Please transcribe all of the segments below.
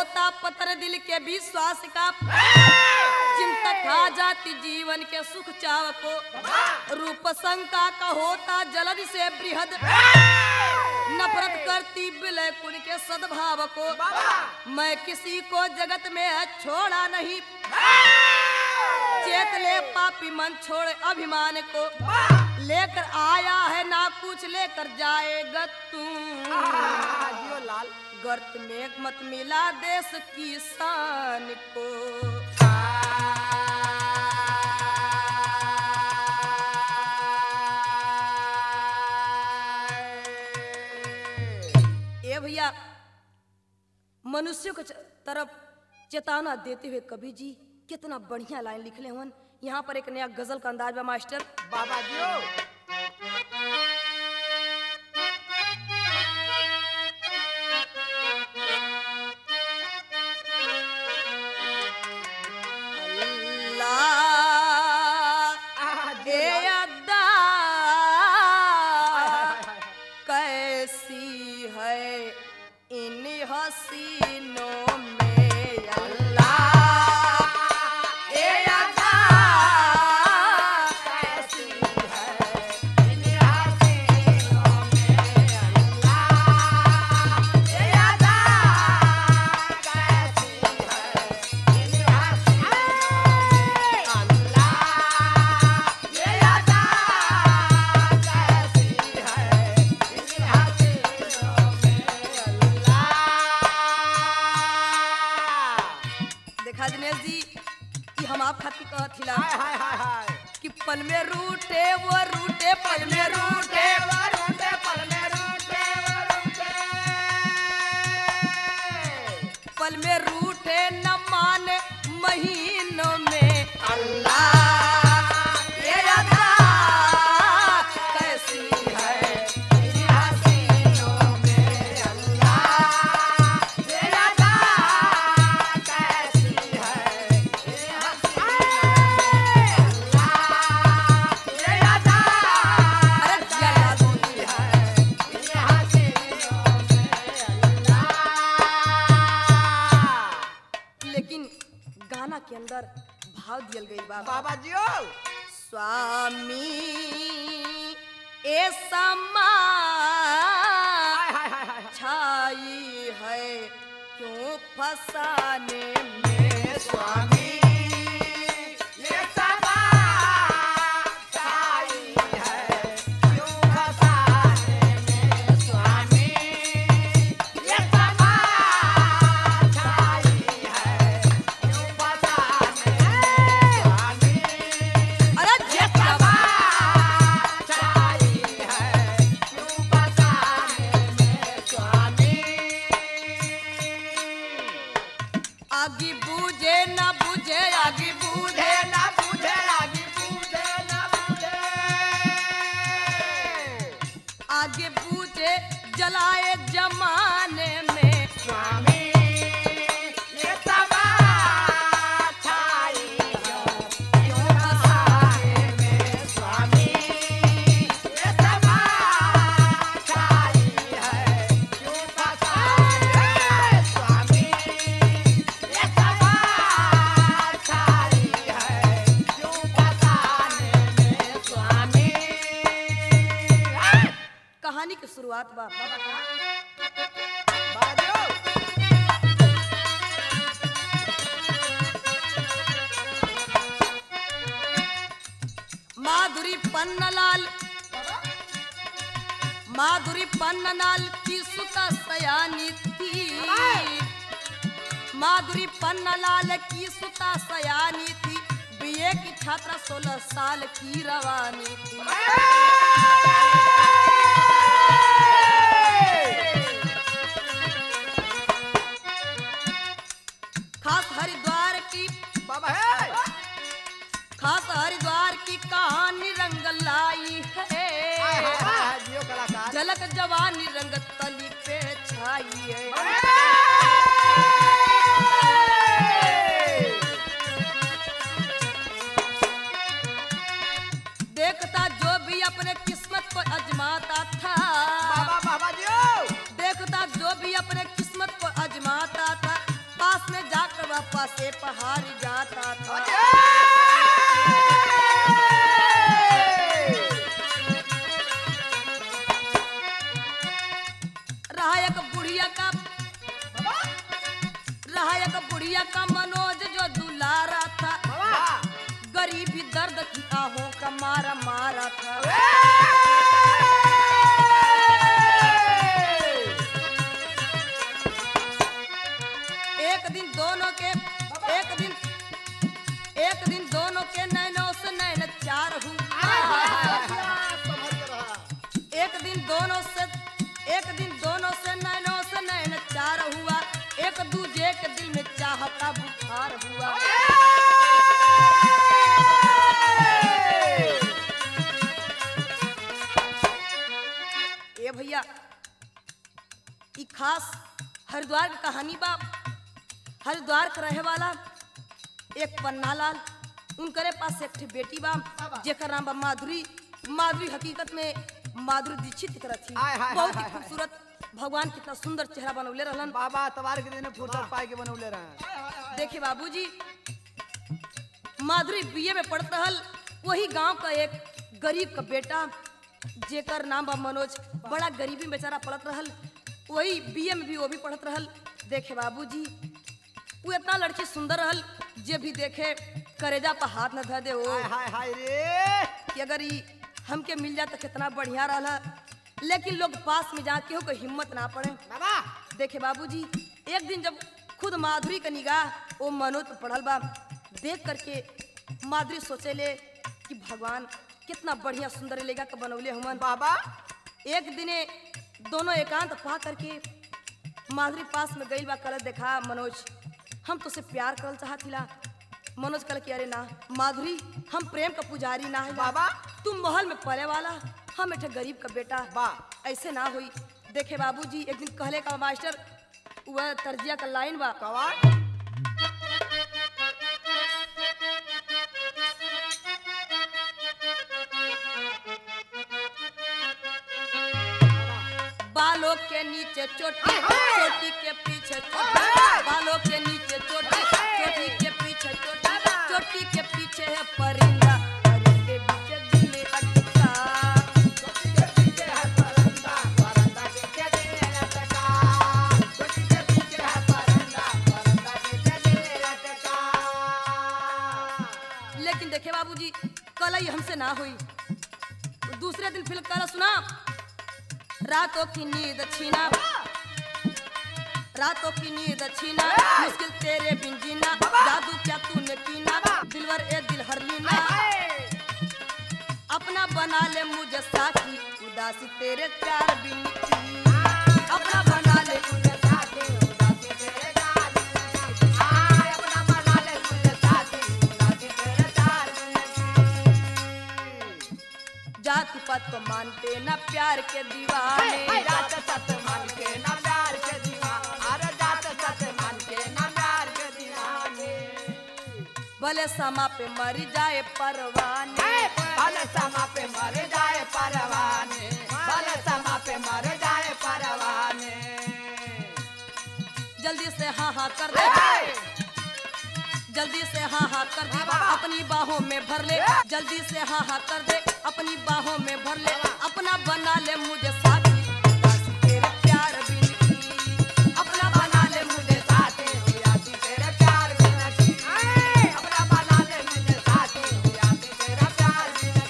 होता पत्थर दिल के विश्वास का चिंता खा जाती जीवन के सुख चाव को रूप शंका का होता जलद से बृहद नफरत करती विलय कुल के सद्भाव को मैं किसी को जगत में छोड़ा नहीं चेत ले पापी मन छोड़ अभिमान को लेकर आया है ना कुछ लेकर जाएगा तू जियो लाल गर्त में मत मिला देश की शान को ए भैया मनुष्य के च- तरफ चेतावना देते हुए कवि जी कितना बढ़िया लाइन लिखले हवन यहाँ पर एक नया गजल का अंदाज बा मास्टर बाबा जियो अल्लाह ए अद्दा कैसी है इन हसीनों में अल्लाह ए अद्दा कैसी देखा दिनेश जी कि हम आप खातिर कहत हिला हाय हाय हाय हाय कि पल में रूठे वो रूठे पल में रूठे पल में रूठे न माने महीनों में अल्लाह ये अदा कैसी है इन हसीनों में अल्लाह ये अदा कैसी है इन हसीनों में अल्लाह ये अदा अरे जलालुल्लाह है इन हसीनों में लेकिन गाना के अंदर भाव दियल गई बा बाबा जियो स्वामी ए समा हाय हाय हाय हाय छाई है क्यों फसाने में स्वामी ये सभा छाई है क्यों फसाने में स्वामी ये सभा छाई है क्यों फसाने में स्वामी अरे ये सभा छाई है क्यों फसाने में स्वामी आगे बूझे न बूझे आगे बूझे बूढ़े ना बूढ़े आगे बूढ़े ना बूढ़े आगे बूझे जलाए जमाने में स्वामी ये सभा छाई है क्यों फसाने में स्वामी ये सभा छाई है क्यों फसाने में स्वामी ये सभा छाई है क्यों फसाने में स्वामी कहानी की शुरुआत बा बाजो माधुरी पन्नलाल माधुरी पन्नलाल की सुता सयानी थी माधुरी पन्नलाल की सुता सयानी थी बीए की छात्रा सोलह साल की रवानी थी खास हरिद्वार की बाबा है खास हरिद्वार की कहानी रंग लाई है जियो कलाकार झलक जवानी रंग तली पे छाई है देखता जो भी अपने किस्मत को अजमाता था बाबा बाबा जियो देखता जो भी अपने किस्मत को अजमाता था हवा से पहाड़ जाता था रहा एक बुढ़िया का रहा एक बुढ़िया का मनोज जो दुलारा था गरीबी दर्द की आहों का मारा मारा था एक दिन दोनों के एक दिन एक दिन दोनों के नैनों से नैन चार हुआ एक दिन दोनों से एक दिन दोनों से नैनों से नैन चार हुआ एक दूजे के दिल में चाह का बुखार हुआ ए भैया ई खास हरिद्वार की कहानी बा हरिद्वार के रहे वाला एक पन्ना लाल उनकरे पास एक ठे बेटी बा जेकर नाम बा माधुरी माधुरी हकीकत में माधुरी दीक्षित की तरह थी आय, हाय, बहुत हाय, ही हाय, खूबसूरत भगवान कितना सुंदर चेहरा बनौले रहलन बाबा तवार के दिन फुर्सत पाए के बनौले रहे देखिए बाबूजी माधुरी बीए में पढ़त रहल वही गांव का एक गरीब का बेटा जेकर नाम बा मनोज बड़ा गरीबी में बेचारा पढ़त रहल वही बीए में भी वो भी पढ़त रहल देखे बाबूजी वो इतना लड़की सुंदर रहल जे भी देखे करेजा पर हाथ न धर दे ओ हाय हाय हाय रे कि अगर ई हमके मिल जाए तो कितना बढ़िया रहला लेकिन लोग पास में जाके हो हिम्मत ना पड़े बाबा देखे बाबूजी एक दिन जब खुद माधुरी का निगाह वो मनोज पर पड़ल बा देख करके माधुरी सोचे ले कि भगवान कितना बढ़िया सुंदर लेगा के बनौले हमन बाबा एक दिने दोनों एकांत पा करके माधुरी पास में गई बा कल देखा मनोज हम तो से प्यार करल चाहतिला मनोज कल कि अरे ना माधुरी हम प्रेम का पुजारी ना है बाबा। तुम महल में पले वाला हम एक गरीब का बेटा बा। ऐसे ना हुई देखे बाबूजी एक दिन कहले का मास्टर वह तर्जिया का लाइन बा कवाड़ बालों के नीचे चोटी चोटी के पीछे चोटी बालों के नीचे चोटी चोटी के पीछे चोटी चोटी के पीछे है परिंदा परिंदे पीछे दिल अटका लेकिन देखे बाबूजी कल ही हमसे ना हुई दूसरे दिन फिर कल सुना रातों की नींद छीना रातों की नींद छीना मुश्किल तेरे बिन जीना जादू क्या तूने कीना दिलवर ए दिल हर लीना अपना बना ले मुझे साथी उदासी तेरे प्यार बिन की अपना बना ले मुझे साथी जाति पात को मानते ना प्यार के दीवाने भले समा पे मर जाए परवाने समा पे मर जाए परवाने बल समा पे मर जाए परवाने जल्दी से हाँ हाँ कर दे जल्दी से हाँ हाँ कर दे अपनी बाहों में भर ले जल्दी से हाँ हाँ कर दे अपनी बाहों में भर ले अपना बना ले मुझे साथी बस तेरे प्यार बिन की अपना बना ले मुझे साथी हुआती तेरे प्यार बिना की अपना बना ले मुझे साथी हुआती तेरा प्यार बिना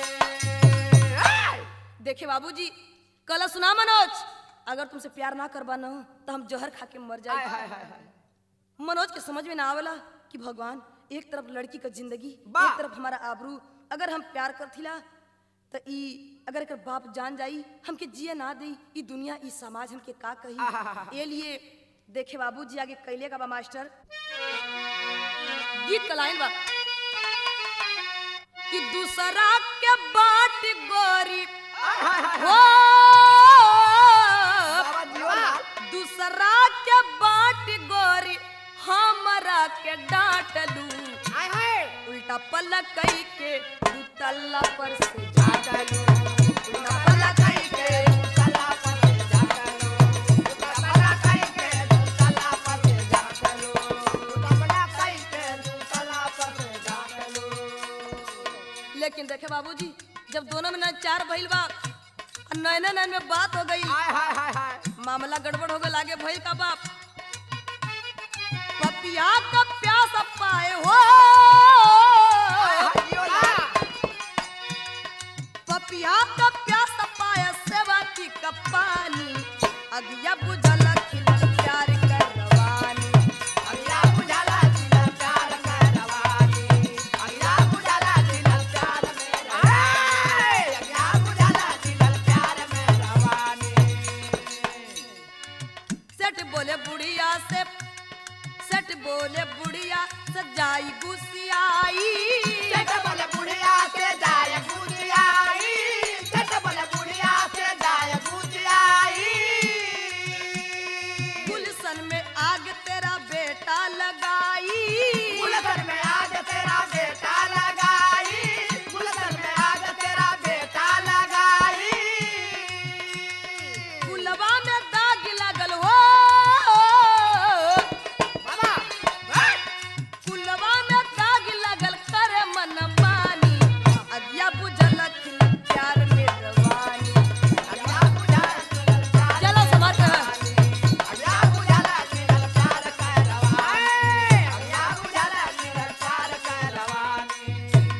की देखे बाबूजी कल सुना मनोज अगर तुमसे प्यार ना करवा ना हो तो हम जहर खा के मर हाय जाए हाय हाय हाय मनोज के समझ में ना आवेला कि भगवान एक तरफ लड़की का जिंदगी बा। एक तरफ हमारा आबरू अगर हम प्यार करथिला तो ई अगर एकर बाप जान जाई हमके जिए ना दई ई दुनिया ई समाज हमके का आहाहाहा। कही ए लिए देखे बाबूजी आगे कैले का बा मास्टर गीत का लाइन बा कि दूसरा के बाट गोरी हो बाबा जीवन दूसरा के बाट गोरी हमरा के डांटलू हाय हाय उल्टा पल्ला कई के दू तल्ला पर से झाटलू उल्टा पल्ला कई के तला पर जा चलो उल्टा पल्ला कई के तला पर जा चलो उल्टा पल्ला जब दोनों में न चार भइल बा और नैना नैन में बात हो गई हाय हाय हाय हाय मामला गड़बड़ हो गया आगे भइल का बाप पपिया का प्यास पाए हो हाय ला पपिया का प्यास पाए सेवा की का पानी अगिया बुझल खिलल प्यार करवानी अगला बुझाला दिल प्यार में रवानी अगला बुझाला दिल प्यार में रवानी अगला बुझाला दिल प्यार में रवानी सेठ बोले बुढ़िया से सेठ बोले बुढ़िया सजाई गुसियाई चट बोले बुढ़िया से जाय गुजियाई चट बोले बुढ़िया से जाय गुजियाई गुलशन में आग तेरा बेटा लगाई गुलशन में आग तेरा बेटा लगाई गुलशन में आग तेरा बेटा लगाई गुलवा में दाग लगल हो बाबा हाय गुलवा में दाग लगल करे मन मानी अगिया बुझल खिल प्यार में रवानी अगला बुझाला दिल प्यार चलो समाज है अगला बुझाला दिल प्यार का रवानी अगला बुझाला दिल प्यार का रवानी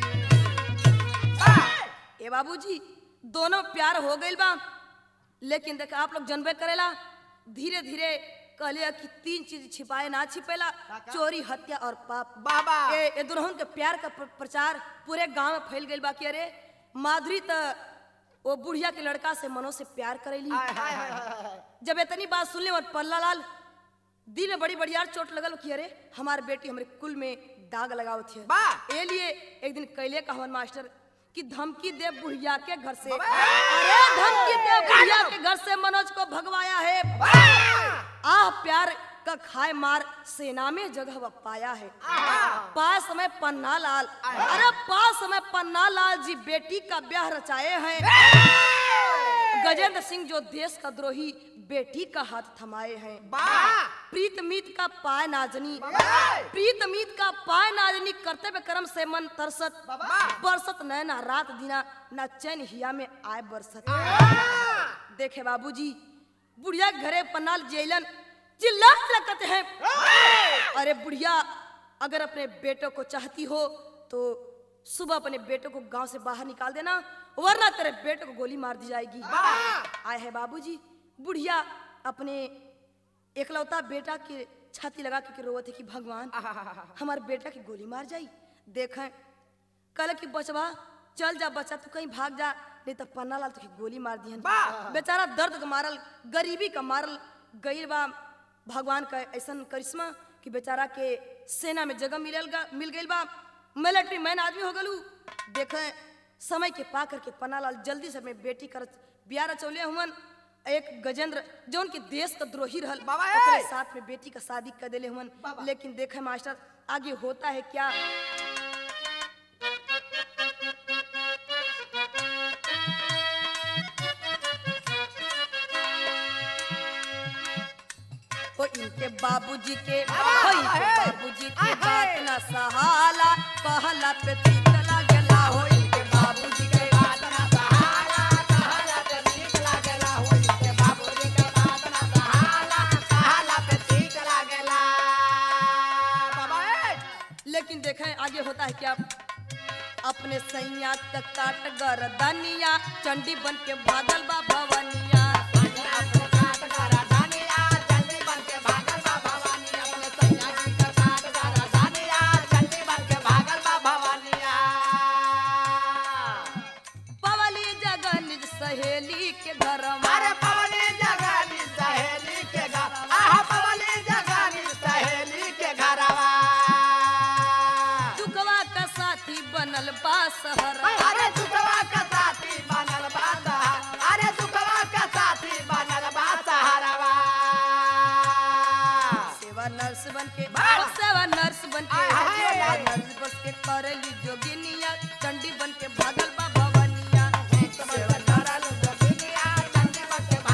ए बाबूजी दोनों प्यार हो गइल बा लेकिन देख आप लोग जनबे करेला धीरे धीरे कहले कि तीन चीज छिपाए ना छिपेला चोरी हत्या और पाप बाबा ए ए दुल्हन के प्यार का प्र- प्रचार पूरे गांव में फैल गइल बा कि अरे माधुरी त वो बुढ़िया के लड़का से मनो से प्यार करेली हाय हाय हाय हाय जब इतनी बात सुनले और पल्ला लाल दिल में बड़ी बढ़िया चोट लगल कि अरे हमार बेटी हमारे कुल में दाग लगावत है बा। ए लिए एक दिन कैले कहवन मास्टर कि धमकी दे बुढ़िया के घर से बाबा। अरे धमकी दे बुढ़िया के घर से मनोज को भगवाया है आह प्यार का खाए मार सेना में जगह वह पाया है पास समय पन्ना लाल अरे पास समय पन्ना लाल जी बेटी का ब्याह रचाए हैं गजेंद्र सिंह जो देश का द्रोही बेटी का हाथ थमाए हैं बा प्रीत मीत का पाय नाजनी बाबा। प्रीत मीत का पाय नाजनी कर्तव्य कर्म से मन तरसत बाबा। बरसत नैना रात दिना ना चैन हिया में आए बरसत देखे बाबूजी बुढ़िया के घरे पन्नाल जेलन चिल्ला लगते हैं अरे बुढ़िया अगर अपने बेटों को चाहती हो तो सुबह अपने बेटों को गांव से बाहर निकाल देना वरना तेरे बेटों को गोली मार दी जाएगी आए है बाबूजी बुढ़िया अपने एकलौता बेटा के छाती लगा के रोवत है कि भगवान हमारे बेटा की गोली मार जाई देखें कल की बचवा चल जा बच्चा तू कहीं भाग जा नहीं तो पन्ना लाल तुझे गोली मार दिहन वाह! बेचारा दर्द का मारल गरीबी का मारल गई बा भगवान का ऐसा करिश्मा कि बेचारा के सेना में जगह मिलल गा मिल गई बा मिलिट्री मैन आदमी हो गलू देखे समय के पा करके पन्नालाल जल्दी से अपने बेटी कर बिया रचौले हुमन एक गजेंद्र जो उनके देश का द्रोही रहल बाबा, ओकरे ए! साथ में बेटी का शादी कर देले हुमन बाबा। लेकिन देखे मास्टर आगे होता है क्या ओ इनके बाबूजी के बाबा, ओ इनके हे! बाबूजी की आय, बात हाय! न सहाला कहला पे तीतला गला हो इनके बाबूजी के बात ना सहाला कहाला पे ठीक लागेला हो इनके बाबूजी के बात ना सहाला कहाला पे ठीक लागेला बाबा ए लेकिन देखें आगे होता है क्या अपने सैया का काट गरदनिया चंडी बन के भागल बा भवनिया अपने काट करा दानिया जल्दी बन के भागल बा भवानी अपने सैया जी का काट करा दानिया जल्दी बन के भागल बा भवानिया पवली जगह निज सहेली के घर अरे पवनी जगानी सहेली के घर आहा पवनी जगानी सहेली के घरवा दुखवा का साथी बनल बा सहर अरे दुखवा का साथी बनल बा सहार अरे दुखवा का साथी बनल बा सहारवा सेवा नर्स बन के वाह! ओ सेवा नर्स बन के आय, हाय, सेवा हाय। नर्स बन के करेली जोगिनिया चंडी बन के भागल बा भवनिया सेवा बनल जोगिनिया चंडी बन के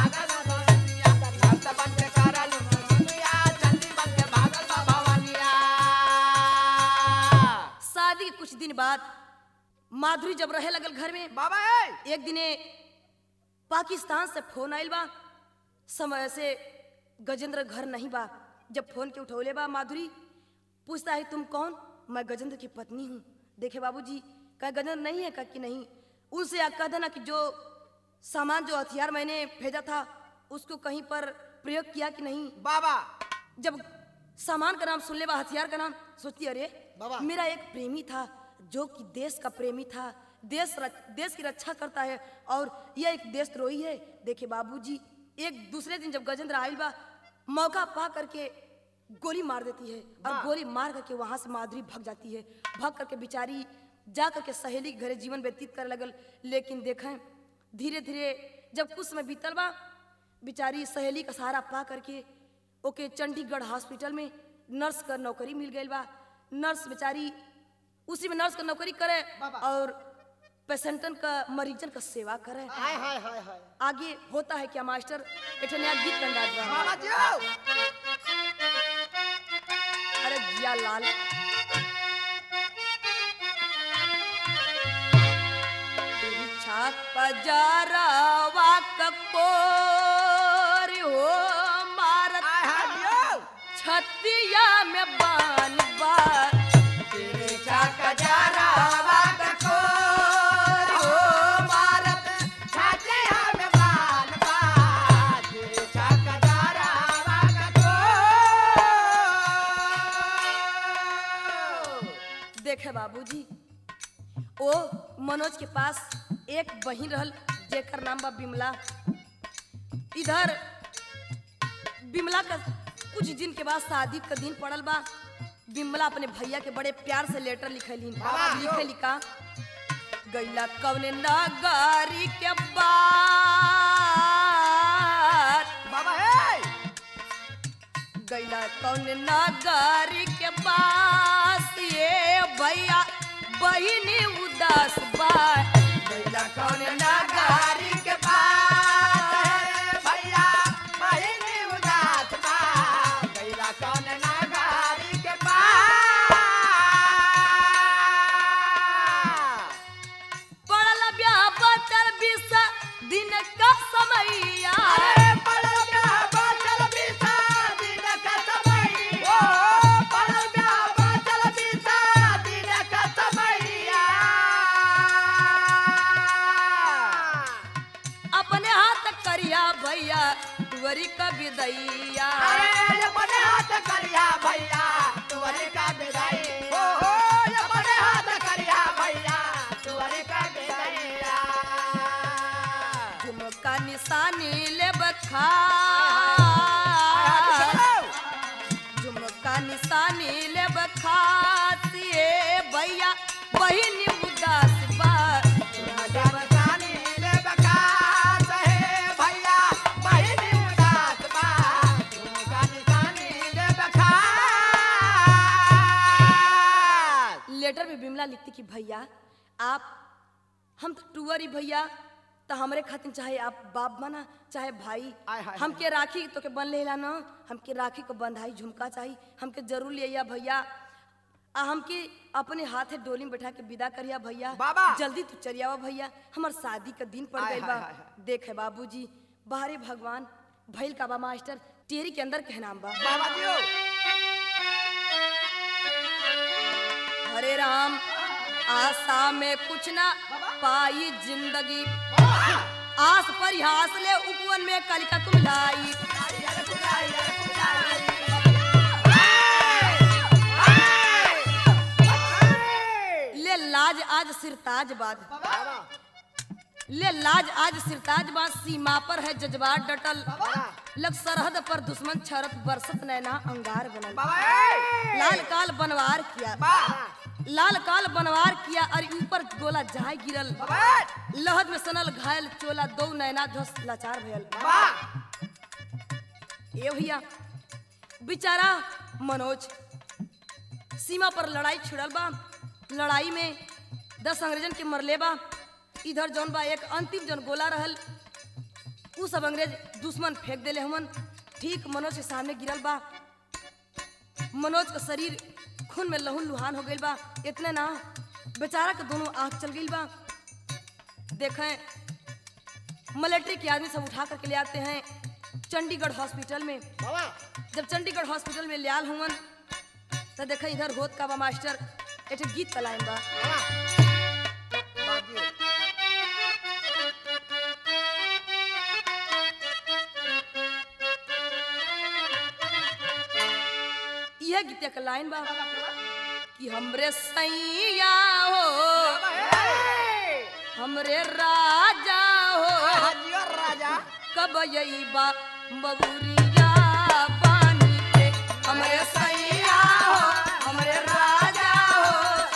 माधुरी जब रहे लगल घर में बाबा ए एक दिने पाकिस्तान से फोन आइल बा समय से गजेंद्र घर नहीं बा जब फोन के उठौले बा माधुरी पूछता है तुम कौन मैं गजेंद्र की पत्नी हूँ देखे बाबूजी कहा गजेंद्र नहीं है कहा कि नहीं उनसे आप कह देना कि जो सामान जो हथियार मैंने भेजा था उसको कहीं पर प्रयोग किया कि नहीं बाबा जब सामान का नाम सुन ले बा हथियार का नाम सोचती अरे बाबा। मेरा एक प्रेमी था जो कि देश का प्रेमी था देश रच- देश की रक्षा करता है और यह एक देशद्रोही है देखे बाबूजी एक दूसरे दिन जब गजेंद्र आयल बा मौका पा करके गोली मार देती है और वाह। गोली मार करके वहां से माधुरी भाग जाती है भाग करके बेचारी जा करके सहेली के घरे जीवन व्यतीत करे लगल लेकिन देखें धीरे धीरे जब कुछ समय बीतल बा बेचारी सहेली का सहारा पा करके ओके चंडीगढ़ हॉस्पिटल में नर्स का नौकरी मिल गई बा नर्स बेचारी उसी में नर्स का नौकरी करे बाबा। और पेशेंटन का मरीजन का सेवा करे हाय हाय हाय हाय आगे होता है क्या मास्टर एक नया गीत गंगा ड्रामा बाबा जी अरे जिया लाल पीछा कजरवा ककोर हो मारत हाय हाय दियो छतिया में बान बा पीछा कजरावा कठोर हो भारत छाते हम बाल बाल पीछा कजरावा कठोर देखे बाबूजी ओ मनोज के पास एक बहिन रहल जेकर नाम बा बिमला इधर बिमला का कुछ दिन के बाद शादी का दिन पड़ल बा बिमला अपने भैया के बड़े प्यार से लेटर लिखलिन बाबा, लिखे लिखा गैला कवने नगारी के बाद बाबा हे गैला कौन नगारी के पास ये भैया बहिनी उदास बा भैया कौन नगारी के पास है भैया बहिनी उदास बा भैया कौन नगारी के पास पड़ल ब्याह बचल बीस दिन का समैया अरे पड़ल ब्याह बाचल बीसा दिन का समय ओ पड़ल ब्याह बाचल बीसा दिन का समैया अपने हाथ करिया भैया तुवरी का विदैया अरे अपने हाथ करिया भैया तुअरे का विदाई हो हो अपने हाथ करिया भैया तुअरे का विदाईया झुमका निशानी ले बखा झुमका निशानी ले बखातिए भैया बहिनी उदास बा बसानी ले बकास है भैया बहिनी उदास बा झुमका निशानी ले बकास लेटर में बिमला लिखती कि भैया आप हम तो टूअर ही भैया तो हमरे खातिर चाहे आप बाप बना चाहे भाई आय हाय हमके राखी तो के बन लेला ना हमके राखी को बंधाई झुमका चाहिए हमके जरूर लिया भैया आ हमके अपने हाथे डोली में बैठा के विदा करिया भैया बाबा। जल्दी तू चलिया भैया हमार शादी का दिन पड़ आय गइल हाय बा हाय हाय। देखे बाबूजी बाहरे भगवान भैल का बा मास्टर टेरी के अंदर के नाम बा बाबा दियो हरे राम आशा में कुछ ना पाई जिंदगी आस पर हास ले उपवन में कलिका तुम लाई ले लाज आज सिरताज बाद ले लाज आज सिरताज बाद सीमा पर है जज्बात डटल लग सरहद पर दुश्मन छरत बरसत नैना अंगार बनल लाल काल बनवार किया लाल काल बनवार किया और ऊपर गोला जाय गिरल लहद में सनल घायल चोला दो नैना धस लाचार भयल ए भैया बेचारा मनोज सीमा पर लड़ाई छिड़ल बा लड़ाई में दस अंग्रेजन के मरले बा इधर जौन बा एक अंतिम जौन गोला रहल उ सब अंग्रेज दुश्मन फेंक देले हमन ठीक मनोज के सामने गिरल बा मनोज का शरीर खून में लहून लुहान हो गइल बा इतने ना बेचारा के दोनों आंख चल गई बा देखें मिलिट्री के आदमी सब उठा करके ले आते हैं चंडीगढ़ हॉस्पिटल में बाबा जब चंडीगढ़ हॉस्पिटल में लियाल हुवन तो देखें इधर होत का बा मास्टर एक ठे गीत तलाइन बा बाबा बाजियो यह गीत का लाइन बा कि हमरे सैया हो हमरे राजा हो हाजियो राजा कब यही बा बबुरिया बानी के हमरे सैया हो हमरे राजा हो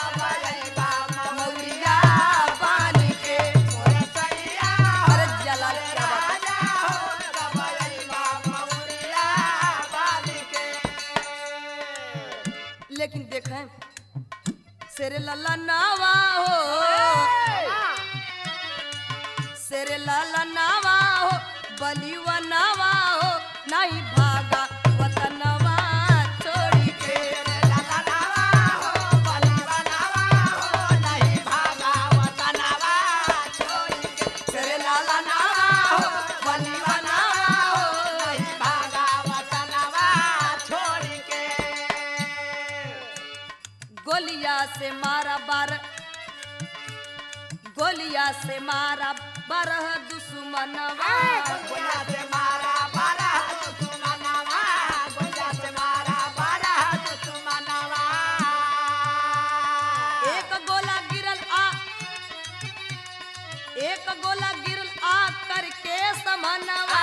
बबुरिया बानी के अरे जलाल क्या बात लेकिन देखें शेरे लल्ला नावा हो शेरे लाला नावा हो बलिवा नावा हो नहीं भागा वतनवा छोड़ी के शेरे लाला नावा हो बलिवा नावा हो गोलिया से मारा बार गोलिया से मारा बारह दुश्मनवा एक गोला गिरल आ एक गोला गिरल आ करके समनवा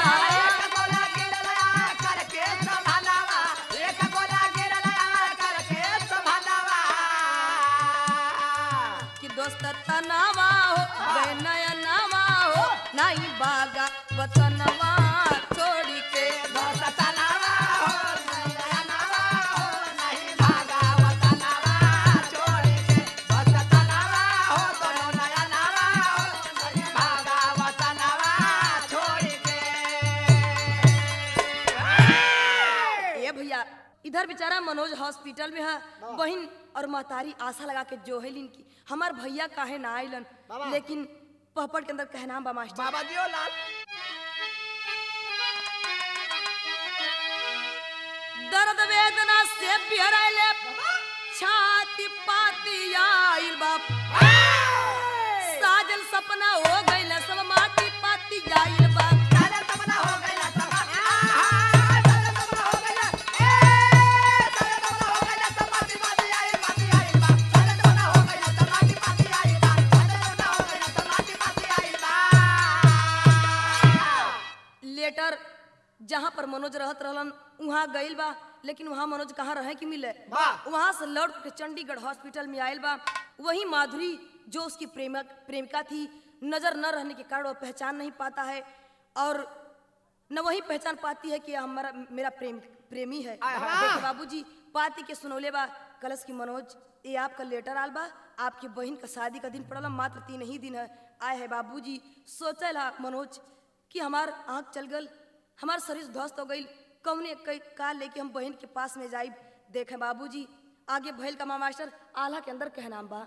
कि दोस्त तनावा हो गए नया नावा हो नहीं बागा वतनवा छोड़ी के ये भैया इधर बेचारा मनोज हॉस्पिटल में है बहन और महतारी आशा लगा के जो है की हमार भैया काहे ना आइलन बाबा। लेकिन पहपट के अंदर कहना बा मास्टर बाबा जियो लाल दर्द वेदना से बिहरले छाती पाती आइल बाप साजल सपना हो गइल सब माटी पाती आइल बाप लेटर जहाँ पर मनोज रहत रहलन वहाँ गइल बा लेकिन वहाँ मनोज कहाँ रहे कि मिले वाह। वहाँ से लौट के चंडीगढ़ हॉस्पिटल में आयल बा वही माधुरी जो उसकी प्रेमक प्रेमिका थी नजर न रहने के कारण वो पहचान नहीं पाता है और न वही पहचान पाती है कि हमारा मेरा प्रेम प्रेमी है आय हाय। देखिए बाबूजी पाती के सुनौले बा कलश की मनोज ये आपका लेटर आल बा आपकी बहन का शादी का दिन पड़ल मात्र तीन ही दिन है आए है बाबूजी सोचल हा मनोज कि हमार आँख चल गल हमार शरीर ध्वस्त हो गई कौने कई का लेके हम बहन के पास में जाइब देखे बाबूजी आगे भैल का माँ मास्टर आल्हा के अंदर कहनाम बा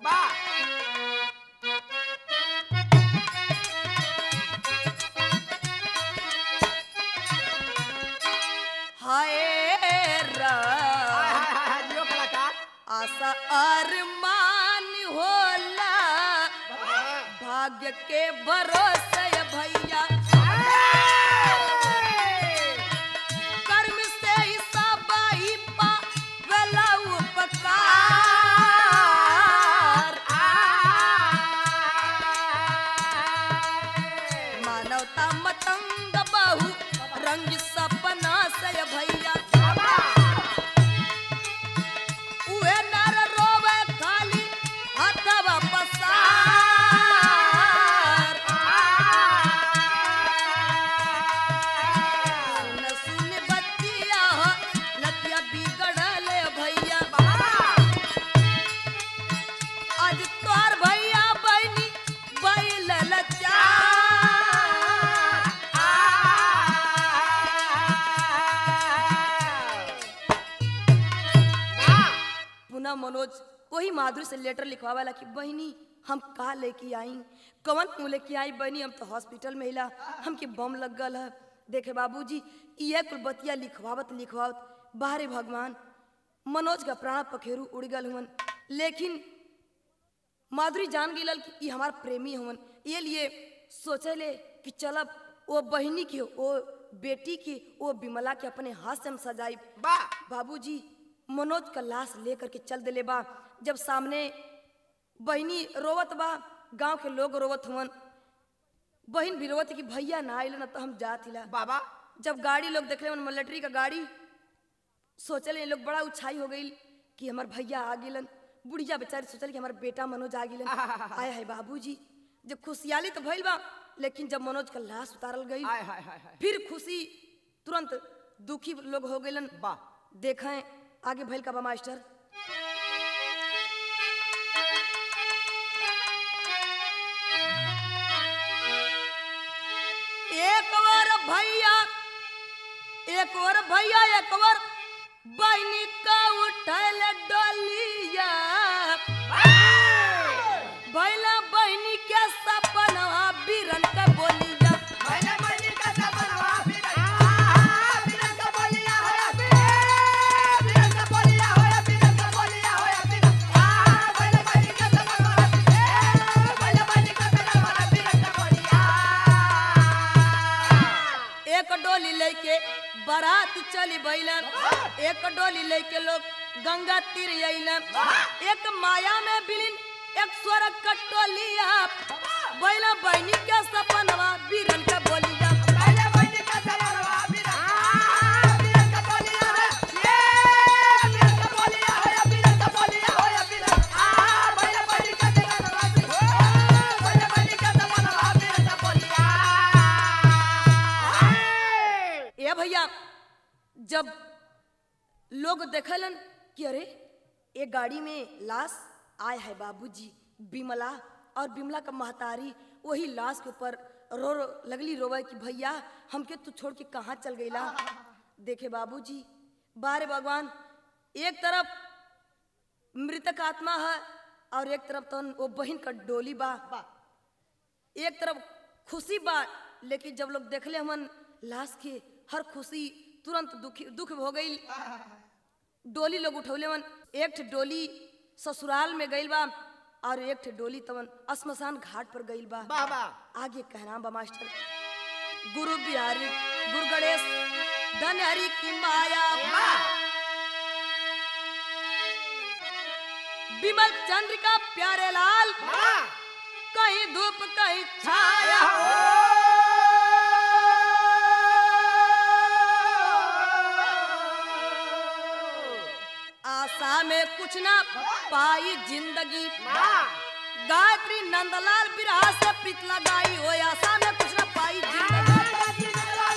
हाय रा आशा अरमान होला भाग्य के भरोसे भैया कर्म से ही सब ही पावेला उपकार मानवता मतंग बहु रंग सपना से भैया उहे नर रोवे खाली हथवा पसार सुन सुन बतिया लतिया बिगड़ल भैया आज तोर भैया बहनी बैल पुनः मनोज वही माधुरी से लेटर लिखवावेला कि बहनी हम का लेके आई कवन क्यों लेके आई बहनी हम तो हॉस्पिटल में हिला हमके बम लग गल है देखे बाबूजी ये कुल बतिया लिखवावत लिखवावत बाहरे भगवान मनोज का प्राण पखेरु उड़ गल हुवन लेकिन माधुरी जान गई कि ई हमार प्रेमी हवन ये लिए सोचले कि चलब वो बहनी की वो बेटी की वो बिमला के अपने हाथ से हम सजाई बा बाबूजी मनोज का लाश लेकर के चल दिले बा जब सामने बहनी रोवत बा गांव के लोग रोवत हुवन बहन भी रोवत कि भैया ना आइल ना तो हम जात हिला बाबा जब गाड़ी लोग देखले मन मिलिट्री का गाड़ी सोचले ये लोग बड़ा उछाई हो गई कि हमार भैया आ गेलन बुढ़िया बेचारी सोचल कि हमार बेटा मनोज आ गेलन आया है बाबूजी जब खुशियाली तो भइल बा लेकिन जब मनोज का लाश उतारल गई हाय हाय हाय हाय फिर खुशी तुरंत दुखी लोग हो गइलन बा देखें आगे भइल का बा मास्टर एक और भैया एक और भैया एक और बहनी का उठल डोलिया भैला बहनी के सपनवा बिरन का बोलिया मैंने मनी का सपनवा फिर आ फिर का बोलिया होया फिर फिर का बोलिया होया फिर का बोलिया होया फिर आ मैंने मनी का सपनवा फिर मैंने मनी का सपनवा फिर का बोलिया एक डोली लेके बारात चली बैलन एक डोली लेके लोग गंगा तीर अइलन एक माया में बिलिन एक स्वर्ग का टोलिया बैला बहनी के सपनवा बीरन के बोलिया मैंने मनी का सपनवा फिर आ फिर का बोलिया होया ये फिर का बोलिया होया फिर का बोलिया होया फिर आ मैंने मनी का सपनवा फिर मैंने मनी का सपनवा फिर का बोलिया ए भैया जब लोग देखलन कि अरे एक गाड़ी में लाश आए है बाबूजी बिमला और बिमला का महतारी वही लाश के ऊपर रो रो लगली रोवे कि भैया हमके तू छोड़ के कहाँ चल गईला देखे बाबूजी बारे भगवान एक तरफ मृतक आत्मा है और एक तरफ तो वो बहन का डोली बा एक तरफ खुशी बा लेकिन जब लोग देखले हमन लाश के हर खुशी तुरंत दुखी दुख हो गई डोली लोग उठौले मन एक ठे डोली ससुराल में गइल बा और एक ठे डोली तवन श्मशान घाट पर गइल बा बाबा आगे कहना बा मास्टर गुरु बिहारी गुरु गणेश धन हरि की माया विमल चंद्रिका प्यारे लाल कहीं धूप कहीं छाया आशा में कुछ ना पाई जिंदगी गायत्री नंदलाल बिरहा से प्रीत लगाई हो आशा में कुछ ना पाई जिंदगी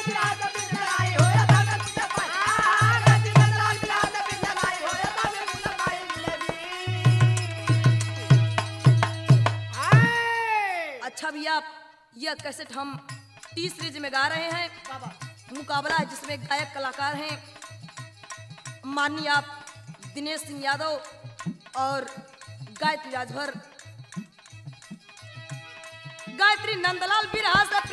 अच्छा भैया यह कैसेट हम टी सीरीज में गा रहे हैं मुकाबला है जिसमें गायक कलाकार हैं माननीय आप दिनेश सिंह यादव और गायत्री राजभर गायत्री नंदलाल बिरहा से